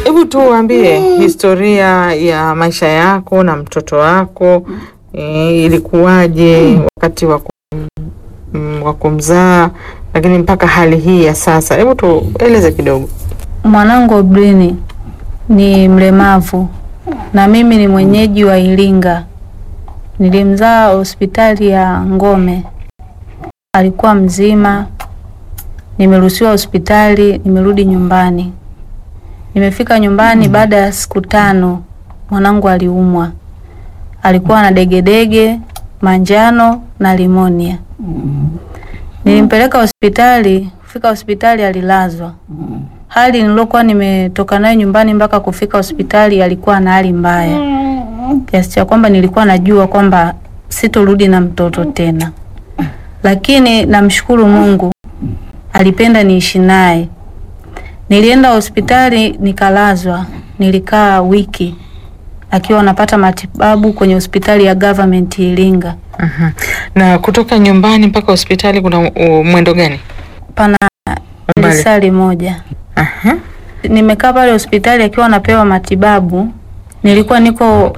Hebu tuambie historia ya maisha yako na mtoto wako e, ilikuwaje wakati wa kum- mm, wa kumzaa, lakini mpaka hali hii ya sasa. Hebu tueleze kidogo. Mwanangu Obrini ni mlemavu na mimi ni mwenyeji wa Iringa. Nilimzaa hospitali ya Ngome, alikuwa mzima. Nimeruhusiwa hospitali, nimerudi nyumbani. Nimefika nyumbani baada ya siku tano, mwanangu aliumwa. Alikuwa na degedege, manjano na limonia. Nilimpeleka hospitali, kufika hospitali alilazwa. Hali nilokuwa nimetoka nayo nyumbani mpaka kufika hospitali alikuwa na hali mbaya kiasi cha kwamba nilikuwa najua kwamba sitorudi na mtoto tena, lakini namshukuru Mungu alipenda niishi naye. Nilienda hospitali nikalazwa, nilikaa wiki akiwa anapata matibabu kwenye hospitali ya government Iringa. Mhm. Na kutoka nyumbani mpaka hospitali kuna uh, mwendo gani? Pana Umbali. lisali moja. Aha. Nimekaa pale hospitali akiwa anapewa matibabu. Nilikuwa niko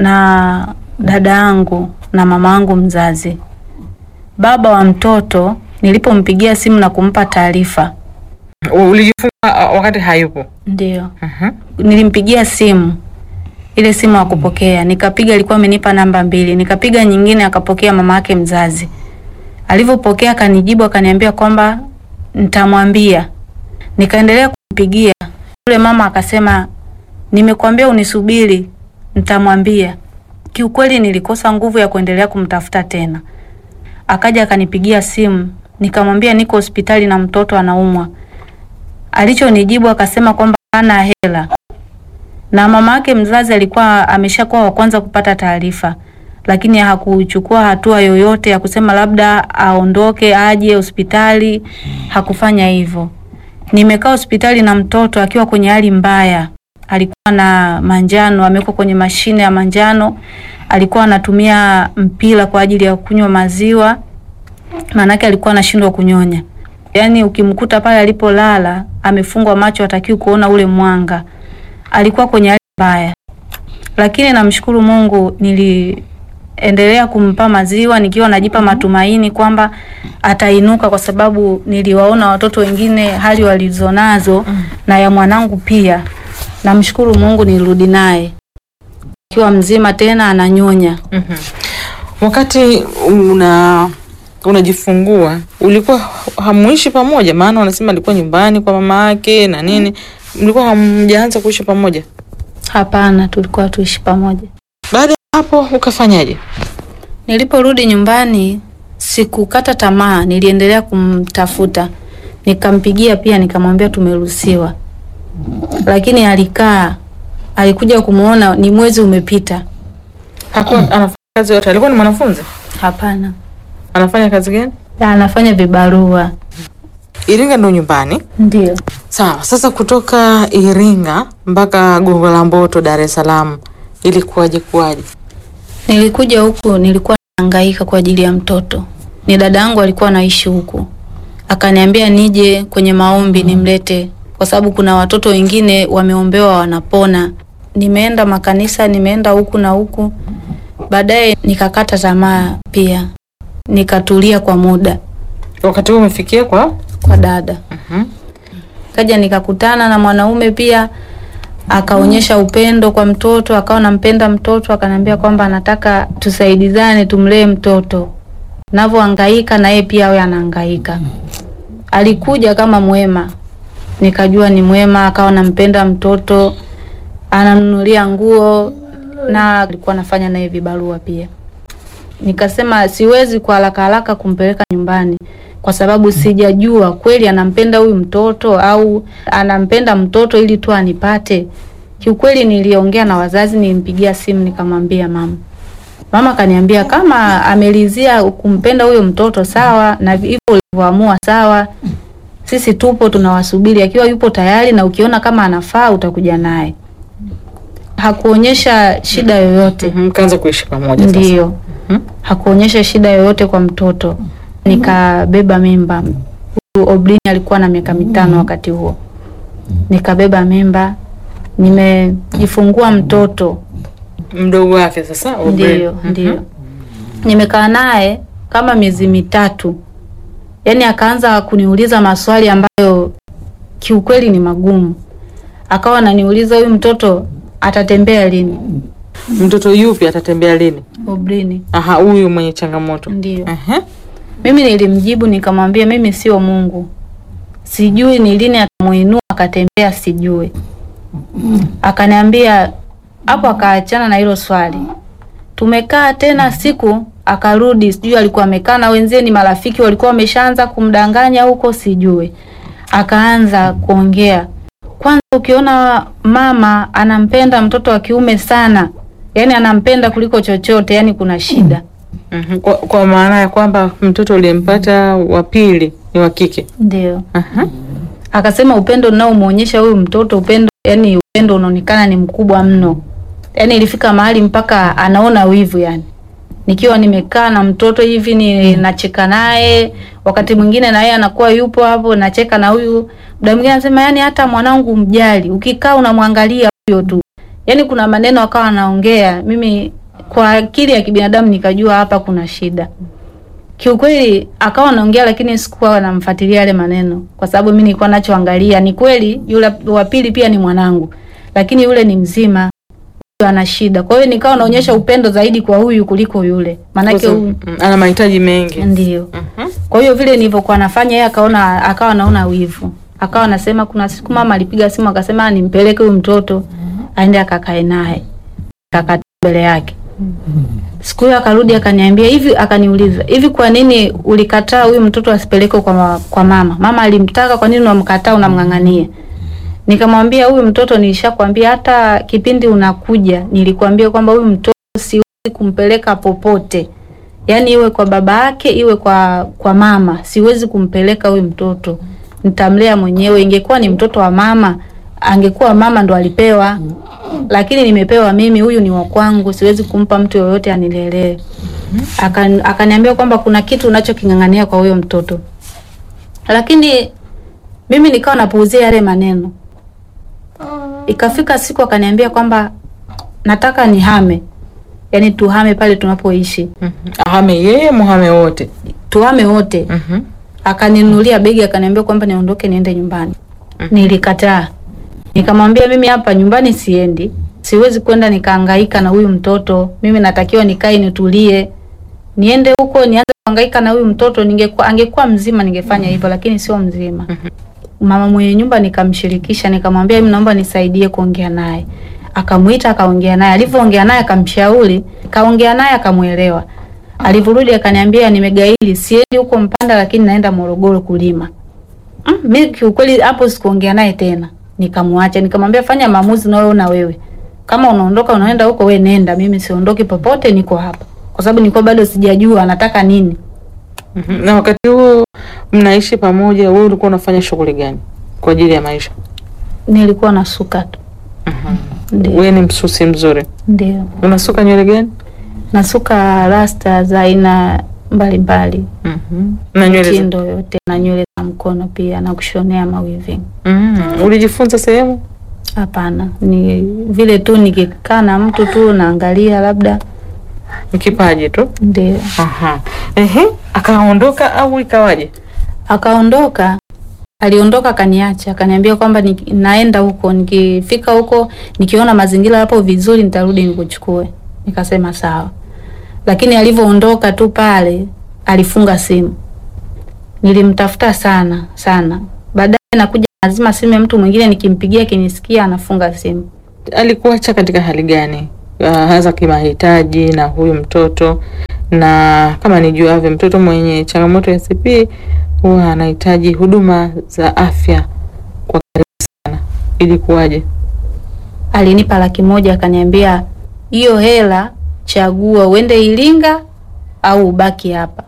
na dada yangu na mama yangu mzazi. Baba wa mtoto nilipompigia simu na kumpa taarifa, U- Ulijifunga uh, wakati hayupo? ndio Aha. nilimpigia simu, ile simu hakupokea. Nikapiga, alikuwa amenipa namba mbili, nikapiga nyingine, akapokea mama yake mzazi. Alivyopokea akanijibu, akaniambia kwamba nitamwambia. Nikaendelea kumpigia yule mama, akasema nimekwambia unisubiri, nitamwambia. Kiukweli nilikosa nguvu ya kuendelea kumtafuta tena. Akaja akanipigia simu, nikamwambia niko hospitali na mtoto anaumwa. Alichonijibu akasema kwamba hana hela na mama yake mzazi alikuwa ameshakuwa wa kwanza kupata taarifa, lakini hakuchukua hatua yoyote ya kusema labda aondoke aje hospitali. Hakufanya hivyo. Nimekaa hospitali na mtoto akiwa kwenye hali mbaya, alikuwa na manjano, amewekwa kwenye mashine ya manjano, alikuwa anatumia mpira kwa ajili ya kunywa maziwa, maanake alikuwa anashindwa kunyonya. Yaani ukimkuta pale alipolala amefungwa macho, hatakiwi kuona ule mwanga alikuwa kwenye hali mbaya, lakini namshukuru Mungu, niliendelea kumpa maziwa nikiwa najipa matumaini kwamba atainuka, kwa sababu niliwaona watoto wengine hali walizonazo na ya mwanangu pia. Namshukuru Mungu, nilirudi naye akiwa mzima tena ananyonya. Mhm. Wakati una unajifungua ulikuwa hamuishi pamoja? Maana wanasema alikuwa nyumbani kwa mama yake na nini, mlikuwa hamjaanza kuishi pamoja. Hapana, tulikuwa tuishi pamoja. Baada ya hapo ukafanyaje? Niliporudi nyumbani sikukata tamaa, niliendelea kumtafuta. Nikampigia pia nikamwambia tumeruhusiwa, lakini alikaa, alikuja kumuona, ni mwezi umepita. Hakuwa anafanya kazi yote? Alikuwa ni mwanafunzi? Hapana, Anafanya kazi gani? anafanya vibarua. Iringa ndo nyumbani. Ndio Sawa. Sasa kutoka Iringa mpaka Gongo la Mboto, Dar es Salaam, ilikuwaje kuwaje? nilikuja huku, nilikuwa nahangaika kwa ajili ya mtoto. Ni dada yangu alikuwa anaishi huku, akaniambia nije kwenye maombi nimlete, kwa sababu kuna watoto wengine wameombewa wanapona. Nimeenda makanisa, nimeenda huku na huku, baadaye nikakata tamaa pia, nikatulia kwa muda Wakati huo umefikia kwa kwa dada Mhm. kaja nikakutana na mwanaume pia akaonyesha upendo kwa mtoto, akawa nampenda mtoto, akaniambia kwamba anataka tusaidizane tumlee mtoto, navyohangaika na yeye pia awe anahangaika. Alikuja kama mwema, nikajua ni mwema, akawa nampenda mtoto, anamnunulia nguo na alikuwa anafanya naye vibarua pia. Nikasema siwezi kwa haraka haraka kumpeleka nyumbani kwa sababu sijajua kweli anampenda huyu mtoto au anampenda mtoto ili tu anipate. Kiukweli niliongea na wazazi, nilimpigia simu nikamwambia mama. Mama kaniambia kama amelizia kumpenda huyo mtoto sawa, na hivyo ulivyoamua sawa, sisi tupo tunawasubiri, akiwa yupo tayari na ukiona kama anafaa utakuja naye. Hakuonyesha shida yoyote. Mhm, mkaanza kuishi pamoja sasa. Ndio, Mhm. hakuonyesha shida yoyote kwa mtoto. Nikabeba mimba. Huyu Obrini alikuwa na miaka mitano wakati huo. Nikabeba mimba, nimejifungua mtoto Mdogo wake sasa Aubrey. Ndiyo, Mhm. ndiyo. Nimekaa naye kama miezi mitatu, yaani akaanza kuniuliza maswali ambayo kiukweli ni magumu. Akawa ananiuliza huyu mtoto atatembea lini? Mtoto yupi atatembea lini? Obrini. Aha, huyu mwenye changamoto. Ndiyo. Aha. Mimi nilimjibu nikamwambia, mimi sio Mungu, sijui ni lini atamuinua akatembea, sijui. Akaniambia hapo, akaachana na hilo swali. Tumekaa tena siku, akarudi, sijui alikuwa amekaa na wenzie, ni marafiki walikuwa wameshaanza kumdanganya huko, sijui. Akaanza kuongea, kwanza ukiona mama anampenda mtoto wa kiume sana, yaani anampenda kuliko chochote, yaani kuna shida. Mhm. Kwa, kwa maana ya kwamba mtoto uliyempata wa pili ni wa kike. Ndio. Aha. akasema upendo unaomwonyesha huyu mtoto upendo, yani upendo unaonekana ni mkubwa mno, yani ilifika mahali mpaka anaona wivu. Yani nikiwa nimekaa na mtoto hivi ni nacheka naye, wakati mwingine na yeye anakuwa yupo hapo, nacheka na huyu. Muda mwingine anasema yani, hata mwanangu mjali, ukikaa unamwangalia huyo tu. Yani kuna maneno akawa anaongea, mimi kwa akili ya kibinadamu nikajua hapa kuna shida kiukweli akawa anaongea lakini sikuwa namfuatilia yale maneno, kwa sababu mimi nilikuwa nachoangalia ni kweli yule wa pili pia ni mwanangu, lakini yule ni mzima, huyu ana shida. Kwa hiyo nikawa naonyesha upendo zaidi kwa huyu kuliko yule, maanake Sasa, huyu mm, ana mahitaji mengi. ndio. Mhm. Kwa hiyo vile nilivyokuwa nafanya, yeye akaona, akawa naona wivu, akawa anasema, kuna siku mama alipiga simu akasema nimpeleke huyu mtoto aende akakae naye, akakaa mbele yake. Siku hiyo akarudi akaniambia hivi, akaniuliza hivi, kwa nini ulikataa huyu mtoto asipelekwe kwa, ma- kwa mama? Mama alimtaka, kwa nini unamkataa, unamng'ang'ania? Nikamwambia huyu mtoto nilishakwambia, hata kipindi unakuja nilikwambia kwamba huyu mtoto siwezi kumpeleka popote, yaani iwe kwa baba yake iwe kwa kwa mama, siwezi kumpeleka huyu mtoto, nitamlea mwenyewe. Ingekuwa ni mtoto wa mama, angekuwa mama ndo alipewa, lakini nimepewa mimi, huyu ni wa kwangu, siwezi kumpa mtu yoyote anilelee. Akan- Akaniambia kwamba kuna kitu unachoking'ang'ania kwa huyo mtoto, lakini mimi nikawa napuuzia yale maneno. Ikafika siku akaniambia kwamba nataka nihame, yaani tuhame pale tunapoishi, Mhm. Ahame yeye muhame wote. tuhame wote. Mhm. Akaninunulia begi akaniambia kwamba niondoke niende nyumbani. Nilikataa, nikamwambia mimi hapa nyumbani siendi, siwezi kwenda nikahangaika na huyu mtoto. Mimi natakiwa nikae nitulie, niende huko nianze kuhangaika na huyu mtoto. Ningekuwa angekuwa mzima ningefanya hivyo, lakini sio mzima. Mama mwenye nyumba nikamshirikisha, nikamwambia mimi naomba nisaidie kuongea naye. Akamwita akaongea naye, alivyoongea naye akamshauri, kaongea naye akamwelewa. Alivyorudi akaniambia nimegaili, siendi huko Mpanda, lakini naenda Morogoro kulima. Mm, mimi kiukweli hapo sikuongea naye tena, nikamwacha, nikamwambia fanya maamuzi unayoona wewe. Kama unaondoka unaenda huko, we nenda, mimi siondoki popote, niko hapa, kwa sababu nilikuwa bado sijajua anataka nini. Mhm. Na wakati huo mnaishi pamoja, wewe ulikuwa unafanya shughuli gani kwa ajili ya maisha? Nilikuwa nasuka tu, ndio Wewe ni msusi mzuri. ndio Unasuka nywele gani? nasuka rasta za aina mbalimbali, Mhm. Na nywele za- mitindo yote, na nywele za mkono pia, na kushonea mawiving. Mhm. Ulijifunza sehemu? Hapana, ni vile tu nikikaa na mtu tu naangalia, labda Ni kipaji tu. ndio. Aha. Ehe, akaondoka au ikawaje? Akaondoka, aliondoka akaniacha, akaniambia kwamba ni, naenda huko, nikifika huko nikiona mazingira yapo vizuri nitarudi nikuchukue. Nikasema sawa, lakini alivyoondoka tu pale alifunga simu. Nilimtafuta sana sana, baadaye nakuja lazima simu ya mtu mwingine, nikimpigia kinisikia anafunga simu. Alikuacha katika hali gani? Uh, hasa kimahitaji na huyu mtoto na kama nijuavyo, mtoto mwenye changamoto ya CP huwa anahitaji huduma za afya kwa karibu sana. Ilikuwaje? Alinipa laki moja akaniambia, hiyo hela chagua uende Iringa au ubaki hapa.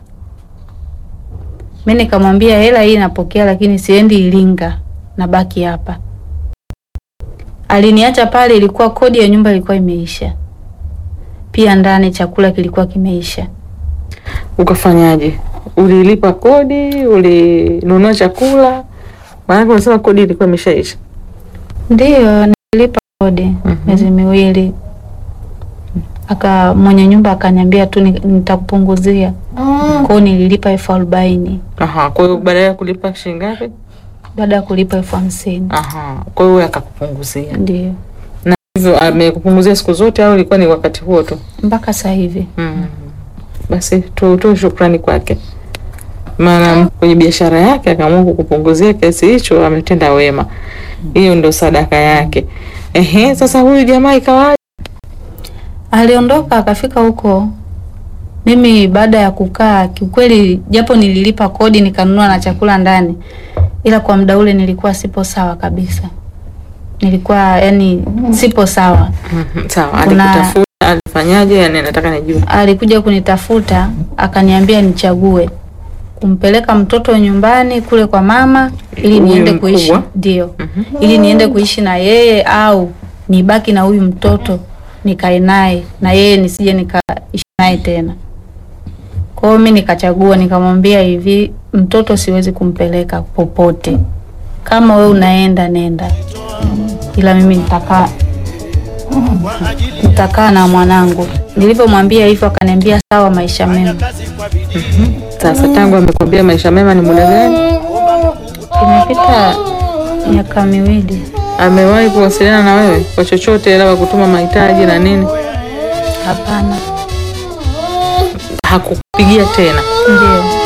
Mimi nikamwambia hela hii napokea, lakini siendi Iringa, nabaki hapa. Aliniacha pale, ilikuwa kodi ya nyumba ilikuwa imeisha, pia ndani chakula kilikuwa kimeisha. Ukafanyaje? Ulilipa kodi? Ulinunua chakula? Maanake unasema kodi ilikuwa imeshaisha. Ndiyo, nilipa kodi. kodi miezi miwili, aka mwenye nyumba akaniambia tu ni- nitakupunguzia. Kwa hiyo nililipa elfu arobaini Aha, kwa hiyo baada ya kulipa shilingi ngapi? baada ya kulipa elfu hamsini Aha, kwa hiyo akakupunguzia. ndio Na hivyo amekupunguzia siku zote au ilikuwa ni wakati huo tu? mpaka sasa hivi. Mm. Basi tutoe shukrani kwake, maana kwenye biashara yake akaamua kukupunguzia kiasi hicho, ametenda wema. Hiyo ndo sadaka yake. Ehe, sasa huyu jamaa ikawa Aliondoka akafika huko, mimi baada ya kukaa kiukweli, japo nililipa kodi nikanunua na chakula ndani, ila kwa muda ule nilikuwa sipo sawa kabisa, nilikuwa yani sipo sawa. Mhm, sawa, Kuna- alikutafuta alifanyaje? Yani nataka nijue. Alikuja kunitafuta akaniambia nichague kumpeleka mtoto nyumbani kule kwa mama ili Huyu niende mkubwa? kuishi ndio, Mhm. ili niende kuishi na yeye au nibaki na huyu mtoto nikae naye na yeye nisije nikaishi naye tena. Kwa hiyo mimi nikachagua, nikamwambia hivi, mtoto siwezi kumpeleka popote, kama we unaenda nenda, ila mimi nitakaa nitakaa na mwanangu. Nilivyomwambia hivyo, akaniambia sawa, maisha mema. Sasa tangu amekwambia maisha mema ni muda gani? Imepita miaka miwili, Amewahi kuwasiliana na wewe kwa chochote, labda kutuma mahitaji na nini? hapana. Hakukupigia tena? Ndio